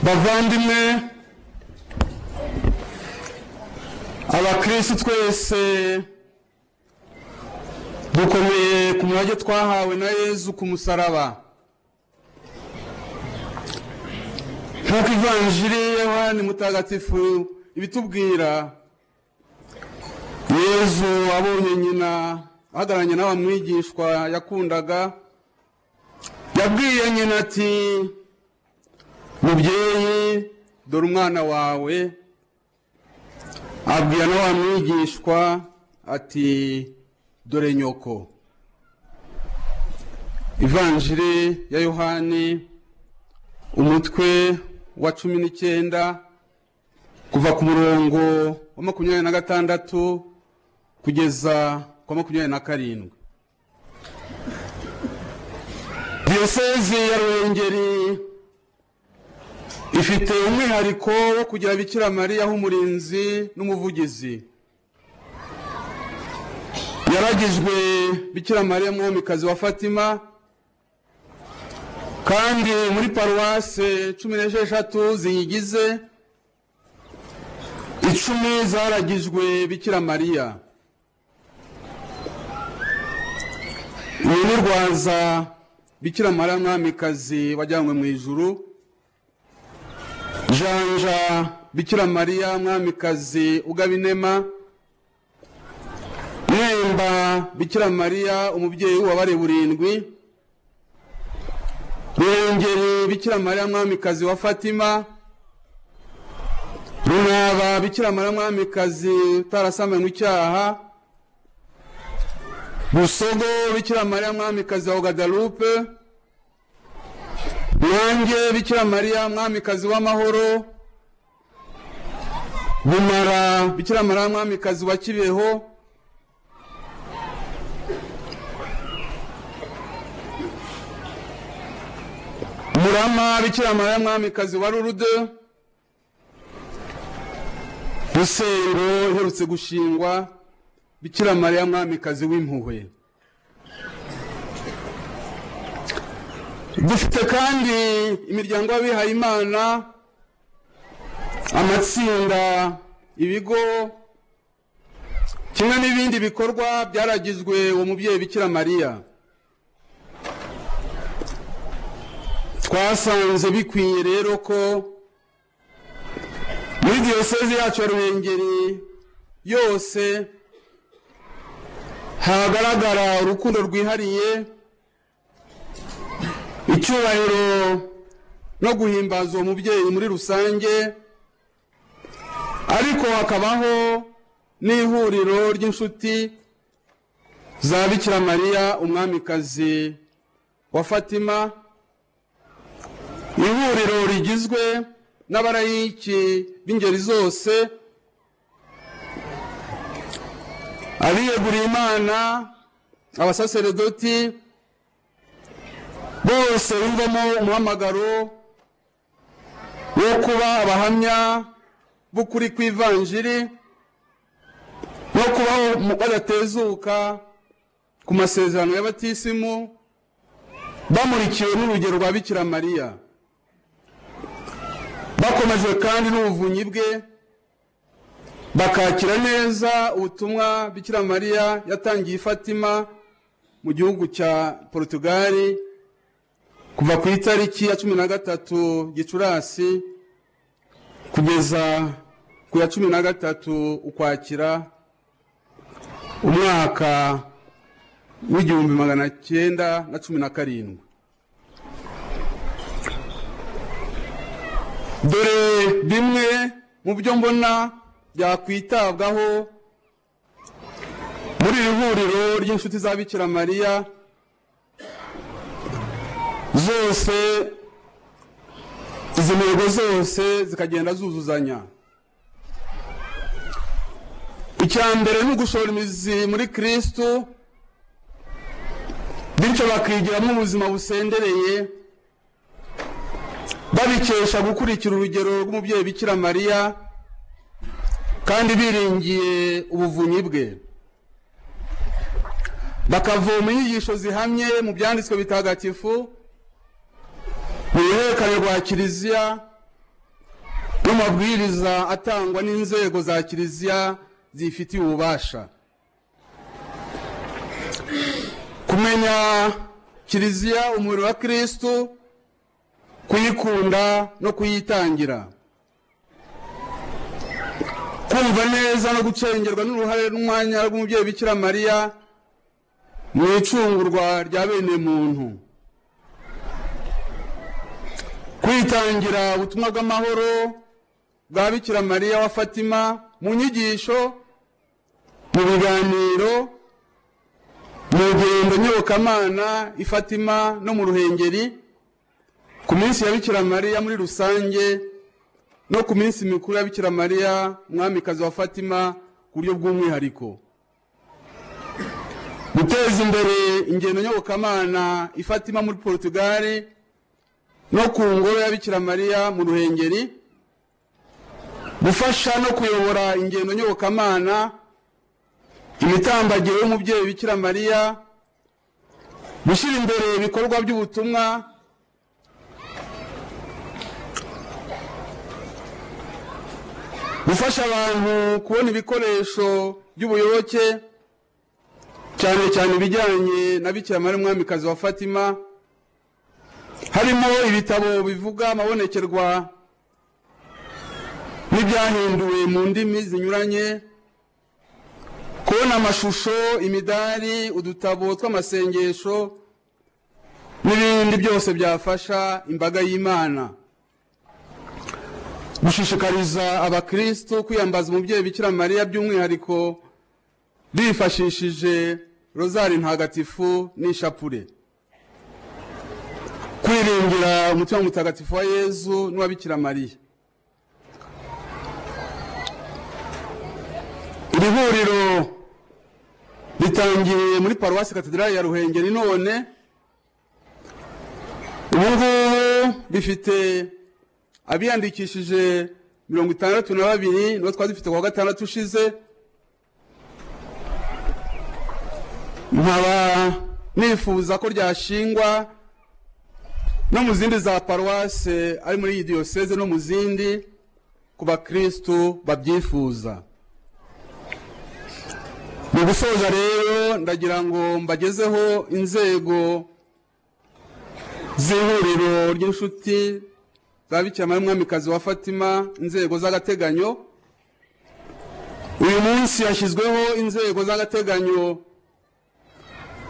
bavandimwe abakirisi twese dukomeye ku mwanya twahawe na yezu ku musaraba nk'uko ivanjiri y'abandi mutagatifu ibitubwira yezu abonye nyina ahagararanye n'aba mwigishwa yakundaga yabwiye nyina ati mubyeyi dore umwana wawe abwira na wa mwigishwa ati dore nyoko ivanjiri ya yohani umutwe wa cumi n'icyenda kuva ku murongo wa makumyabiri na gatandatu kugeza kwa makumyabiri na karindwi diyoseze ya ruhengeri ifite umwihariko wo kugira bikira mariya nk'umurinzi n'umuvugizi yaragijwe bikira mariya mwomikazi wa fatima kandi muri paruwase cumi n'esheshatu ziyigize icumi zaragijwe bikira mariya uyu ni rwaza bikira mariya mwamikazi wajyanywe mu ijuru janja bikira mariya mwamikazi ugaba inema mwemba bikira mariya umubyeyi w'ububabare burindwi ruhengeri bikira mariya mwamikazi wa fatima runaba bikira mariya mwamikazi utarasamanywe icyaha busogo bikira mariya mwamikazi wa gadalupe nanjye bikira mariya mwamikazi w'amahoro bumara bikira mariya mwamikazi wa kibeho murama bikira mariya mwamikazi wa rurude rusengo iherutse gushingwa bikira mariya mwamikazi w'impuhwe dufite kandi imiryango y'abihayimana amatsinda ibigo kimwe n'ibindi bikorwa byaragizwe uwo mubyeyi bikira mariya twasanze bikwiye rero ko muri diyoseze yacu ya ruhengeri yose hagaragara urukundo rwihariye icyubahiro no guhimbaza uwo mubyeyi muri rusange ariko hakabaho n'ihuriro ry'inshuti za bikira mariya umwamikazi wa fatima ihuriro rigizwe n'abarayiki b'ingeri zose abiyeguriye imana abasaseredoti bose bumvamo umuhamagaro wo kuba abahamya b'ukuri kw'ivanjiri no kubaho badatezuka ku masezerano y'abatisimu bamurikiwe n'urugero rwa bikira mariya bakomejwe kandi n'ubuvunyi bwe bakakira neza ubutumwa bikira mariya yatangiye ifatima mu gihugu cya porutugali kuva ku itariki ya cumi na gatatu gicurasi kugeza ku ya cumi na gatatu ukwakira umwaka w'igihumbi magana cyenda na cumi na karindwi dore bimwe mu byo mbona byakwitabwaho muri iri huriro ry'inshuti za bikira mariya zose izi ntego zose zikagenda zuzuzanya icya mbere ni ugushora imizi muri kirisitu bityo bakigiramo ubuzima busendereye babikesha gukurikira urugero rw'umubyeyi bikira mariya kandi biringiye ubuvunyi bwe bakavoma inyigisho zihamye mu byanditswe bitagatifu mu ruhererekane rwa kiliziya n'amabwiriza atangwa n'inzego za kiliziya zifitiye ububasha kumenya kiliziya umuriro wa kirisitu kuyikunda no kuyitangira kumva neza no gucengerwa n'uruhare n'umwanya rw'umubyeyi bikira mariya mu icungurwa rya bene muntu kwitangira ubutumwa bw'amahoro bwa bikira mariya wa fatima mu nyigisho mu biganiro mu rugendo nyobokamana i fatima no mu ruhengeri ku minsi ya bikira mariya muri rusange no ku minsi mikuru ya bikira mariya umwamikazi wa fatima ku buryo bw'umwihariko guteza imbere ingendo nyobokamana ifatima muri porutugali no ku ngoro ya bikira mariya mu ruhengeri gufasha no kuyobora ingendo nyobokamana imitambagiro y'umubyeyi bikira mariya gushyira imbere ibikorwa by'ubutumwa gufasha abantu kubona ibikoresho by'ubuyoboke cyane cyane ibijyanye na bikira mariya umwamikazi wa fatima harimo ibitabo bivuga amabonekerwa n'ibyahinduwe mu ndimi zinyuranye kubona amashusho imidari udutabo tw'amasengesho n'ibindi byose byafasha imbaga y'imana gushishikariza abakristo kwiyambaza umubyeyi bikira mariya by'umwihariko bifashishije rozari ntagatifu n'ishapure kwiringira umutima mutagatifu wa yezu n'uwa bikira mariya iri huriro ritangiye muri paruwasi katedrali ya ruhengeri none ubu ngubu bifite abiyandikishije mirongo itandatu na babiri nibo twari dufite kuwa gatandatu ushize nkaba nifuza ko ryashingwa no mu zindi za paruwase ari muri iyi diyoseze no mu zindi ku bakirisitu babyifuza mu gusoza rero ndagira ngo mbagezeho inzego z'ihuriro ry'inshuti za bikira mariya umwamikazi wa fatima inzego z'agateganyo uyu munsi hashyizweho inzego z'agateganyo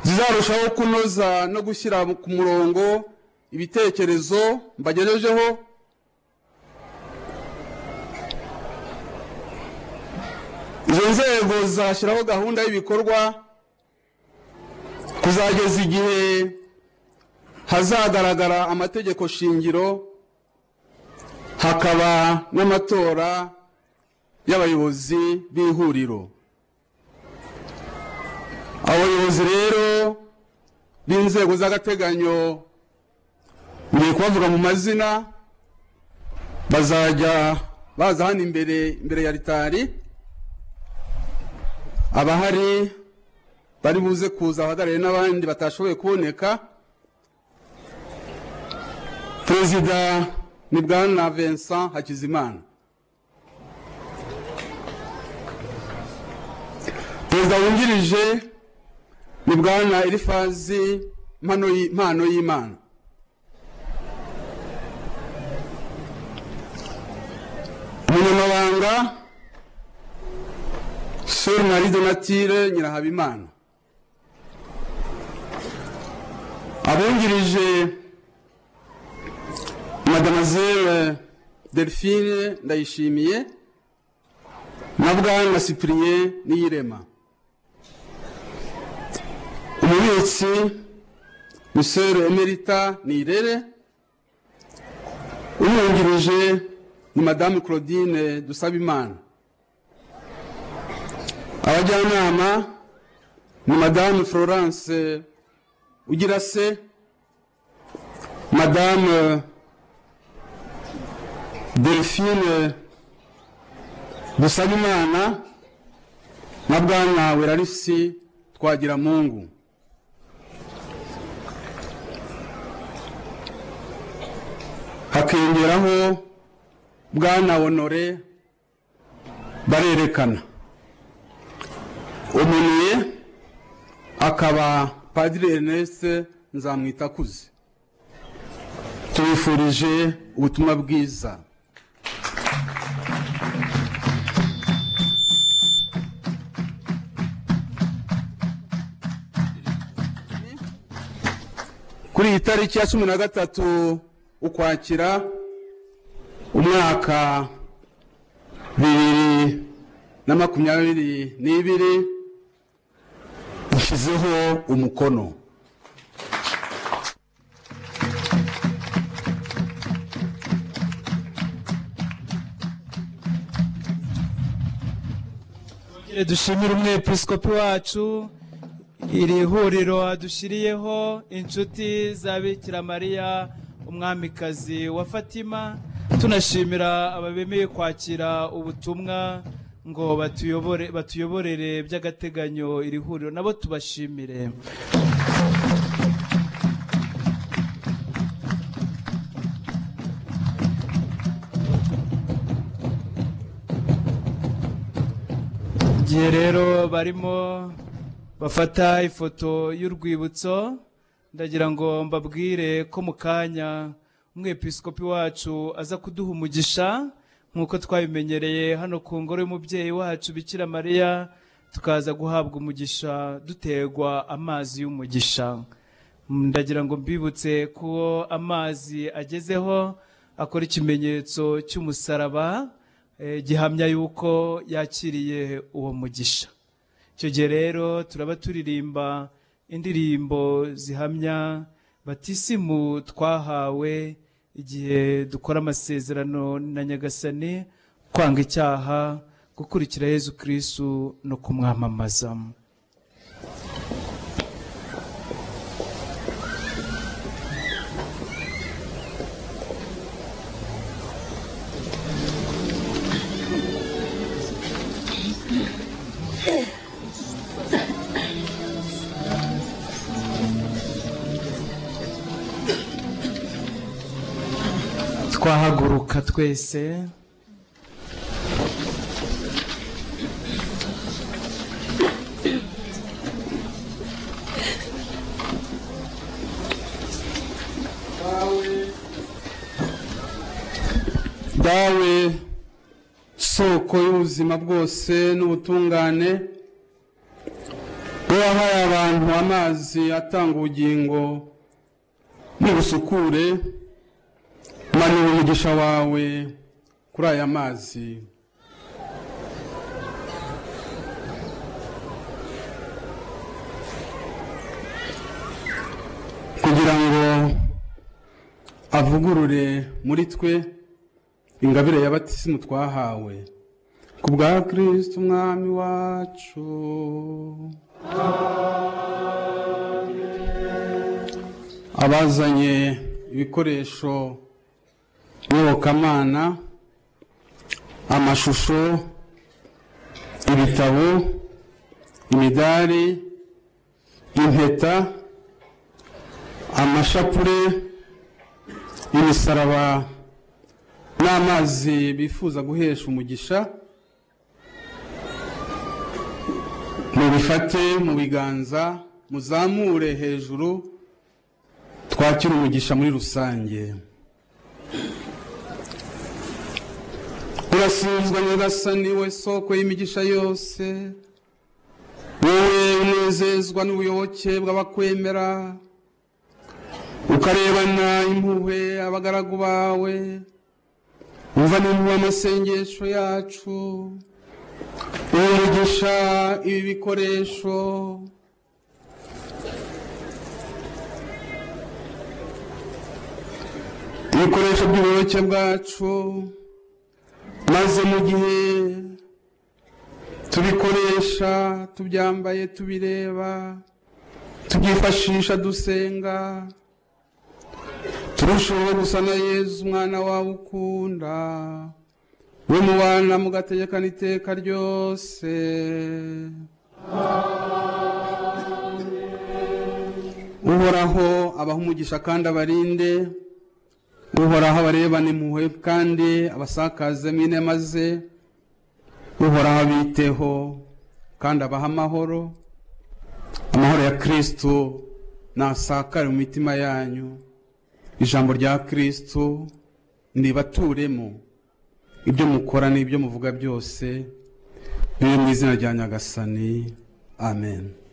zizarushaho kunoza no gushyira ku murongo ibitekerezo mbagejejeho izo nzego zashyiraho gahunda y'ibikorwa kuzageza igihe hazagaragara amategeko shingiro hakaba n'amatora y'abayobozi b'ihuriro abayobozi rero b'inzego z'agateganyo ngiye kubavuga mu mazina bazajya baza hano imbere imbere ya ritari abahari bari buze kuza abahagarariye n'abandi batashoboye kuboneka perezida ni bwana vincent hakizimana perezida wungirije ni bwana elifazi mpano y'imana umunyamabanga suri marie donatire nyirahabimana abungirije madamazere delphine ndayishimiye na bwana sipiriye niyirema umubitsi misere emerita nirere umwungirije ni madamu claudine dusabimana abajyanama ni madamu florence ugira se madamu delphine dusabimana na bwana werarisi twagiramungu hakiyongeraho bwana honore barerekana umunuye akaba padiri erneste nzamwitakuze tubifurije ubutumwa bwiza kuri iyi tariki ya cumi na gatatu ukwakira umwaka bibiri na makumyabiri n'ibiri ushyizeho umukono Tugira dushimire umwepiskopi wacu iri huriro adushyiriyeho inshuti za bikira mariya umwamikazi wa fatima tunashimira ababemeye kwakira ubutumwa ngo batuyobore batuyoborere by'agateganyo iri huriro nabo tubashimire igihe rero barimo bafata ifoto y'urwibutso ndagira ngo mbabwire ko mu kanya umwepiskopi wacu aza kuduha umugisha nk'uko twabimenyereye hano ku ngoro y'umubyeyi wacu bikira mariya tukaza guhabwa umugisha dutegwa amazi y'umugisha ndagira ngo mbibutse ko amazi agezeho akora ikimenyetso cy'umusaraba eh, gihamya yuko yakiriye uwo mugisha icyo gihe rero turaba turirimba indirimbo zihamya batisimu twahawe igihe dukora amasezerano na nyagasani kwanga icyaha gukurikira yezu kirisitu no kumwamamaza twahaguruka twese dawe soko y'ubuzima bwose n'ubutungane wowe wahaye abantu amazi atanga ubugingo n'ubusukure manura umugisha wawe kuri aya mazi kugira ngo avugurure muri twe ingabire ya batisimu twahawe ku bwa kirisiti umwami wacu abazanye ibikoresho nyobokamana amashusho ibitabo imidari impeta amashapure imisaraba n'amazi bifuza guhesha umugisha mubifate mu biganza muzamure hejuru twakire umugisha muri rusange urasinzwa nyagasani we soko y'imigisha yose wowe unezezwa n'ubuyoboke bw'abakwemera ukarebana impuhwe abagaragu bawe umva n'impuhwe amasengesho yacu umugisha ibi bikoresho ibikoresho by'ubuyoboke bwacu maze mu gihe tubikoresha tubyambaye tubireba tubyifashisha dusenga turushaho gusa na yezu umwana wawe ukunda we mubana mugategekana iteka ryose uhoraho abaha umugisha kandi abarinde uhoraho abarebane impuhwe kandi abasakazemo inema ze uhoraho abiteho kandi abaha amahoro amahoro ya kirisito nasakare mu mitima yanyu ijambo rya kirisito ntibaturemo ibyo mukora n'ibyo muvuga byose biri mu izina rya nyagasani amen